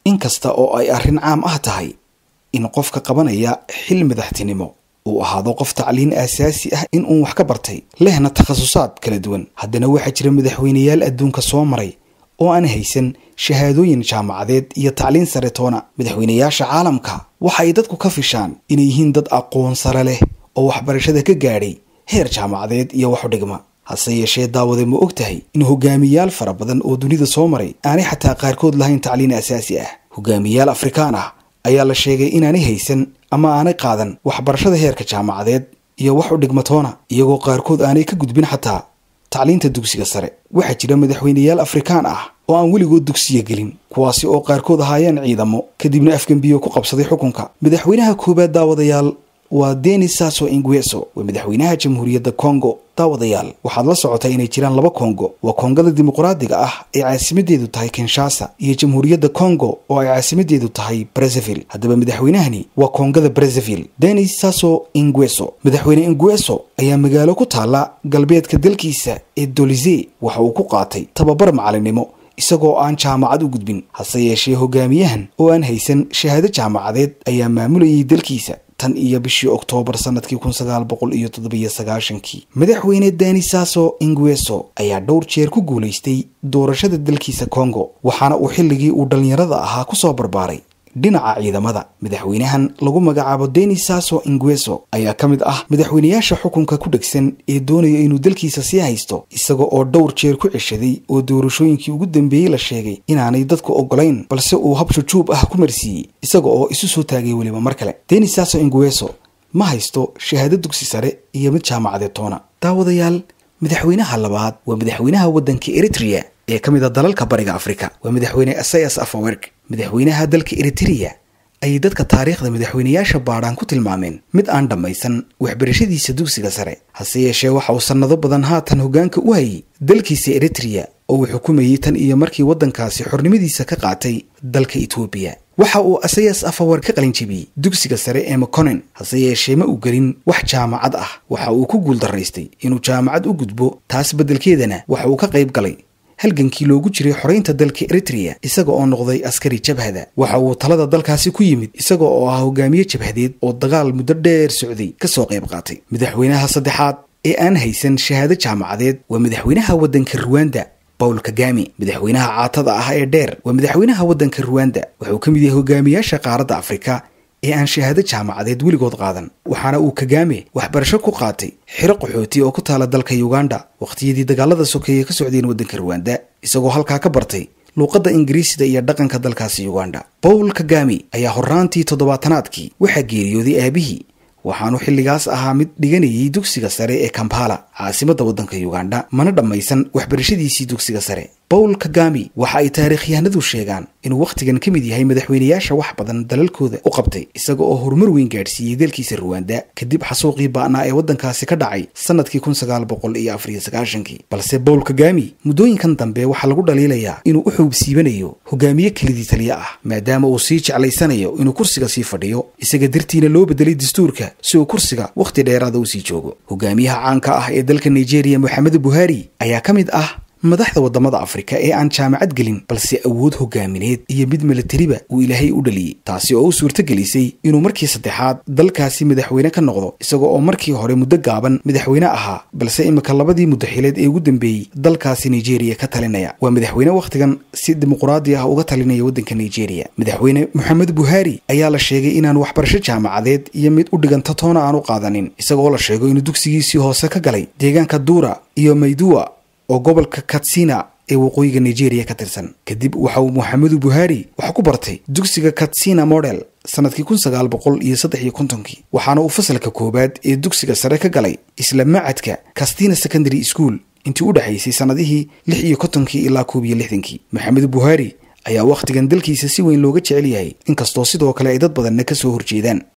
inkasta oo ay arrin caam ah tahay in qofka qabanaya xil madaxtinimo uu ahaado qof tacliin aasaasi ah in uun wax ka bartay lehna takhasusaad kala duwan haddana waxaa jira madaxweyneyaal adduunka soo maray oo aan haysan shahaadooyin jaamacadeed iyo tacliin sare toona madaxweyneyaasha caalamka waxa ay dadku ka fishaan inay yihiin dad aqoon sare leh oo waxbarashada ka gaadhay heer jaamacadeed iyo wax u dhigma hase yeeshee daawade ma og tahay in hogaamiyaal fara badan oo dunida soo maray aanay xataa qaarkood lahayn tacliin asaasi ah hogaamiyaal afrikaan ah ayaa la sheegay inaanay haysan ama aanay qaadan waxbarashada heerka jaamacadeed iyo wax u dhigmatoona iyagoo qaarkood aanay ka gudbin xataa tacliinta dugsiga sare waxaa jira madaxweyneyaal afrikaan ah oo aan weligood dugsiya gelin kuwaasi oo qaarkood ahaayeen ciidamo kadibna afgembiyo ku qabsaday xukunka madaxweynaha koowaad daawadayaal waa denis sasso ingueso waa madaxweynaha jamhuuriyadda congo daawadayaal waxaad la socotaa inay jiraan laba kongo waa kongada dimuqraadiga ah ee caasimadeedu tahay kinshasa iyo jamhuuriyadda congo oo ay caasimadeedu tahay brezaville haddaba madaxweynahani waa kongada brezaville denis sasso ingueso madaxweyne ingueso ayaa magaalo ku taala galbeedka dalkiisa ee dolize waxa uu ku qaatay tababar macalinimo isagoo aan jaamacad u gudbin hase yeeshee hogaamiyahan oo aan haysan shahaado jaamacadeed ayaa maamulayay dalkiisa tan iyo bishii oktoobar sanadkii kun sagaal boqol iyo toddobiyo sagaashankii madaxweyne dani sasso ingueso ayaa dhowr jeer ku guulaystay doorashada dalkiisa congo waxaana uu xilligii uu dhallinyarada ahaa kusoo barbaaray dhinaca ciidamada madaxweynahan lagu magacaabo denis sasso ingueso ayaa ka mid ah madaxweyneyaasha xukunka ku dhegsan ee doonaya inuu dalkiisa sii haysto isaga oo dhowr jeer ku ceshaday oo doorashooyinkii ugu dambeeyey la sheegay inaanay dadku ogolayn balse uu hab shujuub ah ku marsiiyey isaga oo isu soo taagay weliba mar kale denis sasso ingueso ma haysto shahaado dugsi sare iyo mid jaamacadeed toona daawadayaal madaxweynaha labaad waa madaxweynaha waddanka eritrea ee ka mid a dalalka bariga afrika waa madaxweyne asayas afawerk madaxweynaha dalka eritereya ayay dadka taariikhda madaxweyneyaasha baadhaan ku tilmaameen mid aan dhammaysan waxbarashadiisa dugsiga sare hase yeeshee waxa uu sannado badan haatan hoggaanka u hayay dalkiisa eritreya oo uu xukumayey tan iyo markii waddankaasi xornimadiisa ka qaatay dalka etoobiya waxa uu asayas afawar ka qalinjibiyey dugsiga sare ee maconen hase yeeshee ma uu gelin wax jaamacad ah waxa uu ku guuldaraystay inuu jaamacad u gudbo taas beddelkeedana waxa uu ka qayb galay halgankii loogu jiray xoraynta dalka eritreya isaga oo noqday askari jabhada waxa uu talada dalkaasi ku yimid isaga oo ah hogaamiye jabhadeed oo dagaal muddo dheer socday kasoo qayb qaatay madaxweynaha saddexaad ee aan haysan shahaado jaamacadeed waa madaxweynaha waddanka ruwanda bawl kagami madaxweynaha caatada ah ee dheer waa madaxweynaha waddanka ruwanda wuxuu ka mid yahay hogaamiyaasha qaaradda afrika ee aan shahaado jaamacadeed weligood qaadan waxaana uu kagame waxbarasho ku qaatay xiro qaxooti oo ku taala dalka uganda wakhtiyadii dagaalada sokeeye ka socdeen waddanka ruwanda isagoo halkaa ka bartay luuqadda ingiriisida iyo dhaqanka dalkaasi uganda bawl kagami ayaa horraantii toddobaatanaadkii waxaa geeriyooday aabihii waxaanu xilligaas ahaa mid dhiganayay dugsiga sare ee kampala caasimadda waddanka uganda mana dhammaysan waxbarashadiisii dugsiga sare bawl kagami waxa ay taariikhyahanadu sheegaan inuu wakhtigan ka mid yahay madaxweyneyaasha wax badan dalalkooda u qabtay isaga oo horumar weyn gaadhsiiyey dalkiisa ruwanda kadib xasuuqii ba'naa ee waddankaasi ka dhacay sannadkii kun sagaal boqol iyo afariyo sagaashankii balse bawl kagami muddooyinkan dambe waxaa lagu dhaliilayaa inuu u xuubsiibanayo hogaamiye kelidii taliya ah maadaama uu sii jeclaysanayo inuu kursiga sii fadhiyo isaga dartiina loo bedelay dastuurka si uu kursiga wakhti dheeraada u sii joogo hogaamiyaha caanka ah ee dalka nigeria moxamed buhari ayaa ka mid ah madaxda waddamada afrika ee aan jaamacad gelin balse awood hogaamineed iyo mid milatariba uu ilaahay u dhaliyey taasi oo u suurtagelisay inuu markii saddexaad dalkaasi madaxweyne ka noqdo isaga oo markii hore muddo gaaban madaxweyne ahaa balse imika labadii muddaxileed ee ugu dambeeyey dalkaasi nigeria ka talinaya waa madaxweyne wakhtigan si dimuqraadi ah uga talinaya waddanka nigeria madaxweyne moxamed buhari ayaa la sheegay inaan waxbarasho jaamacadeed iyo mid u dhiganta toona aan u qaadanin isagaoo la sheego inuu dugsigiisii hoose ka galay deegaanka duura iyo maydua oo gobolka katsina ee waqooyiga nigeria ka tirsan kadib waxa uu moxamedu buhari wax ku bartay dugsiga katsina model sanadkii kun sagaal boqol iyo saddex iyo kontonkii waxaana uu fasalka koowaad ee dugsiga sare ka galay isla macadka kastina secondary school intii u dhexaysay sannadihii lix iyo kontonkii ilaa koob iyo lixdankii moxamed buhari ayaa wakhtigan dalkiisa si weyn looga jecel yahay inkastoo sidoo kale ay dad badanna ka soo horjeedaan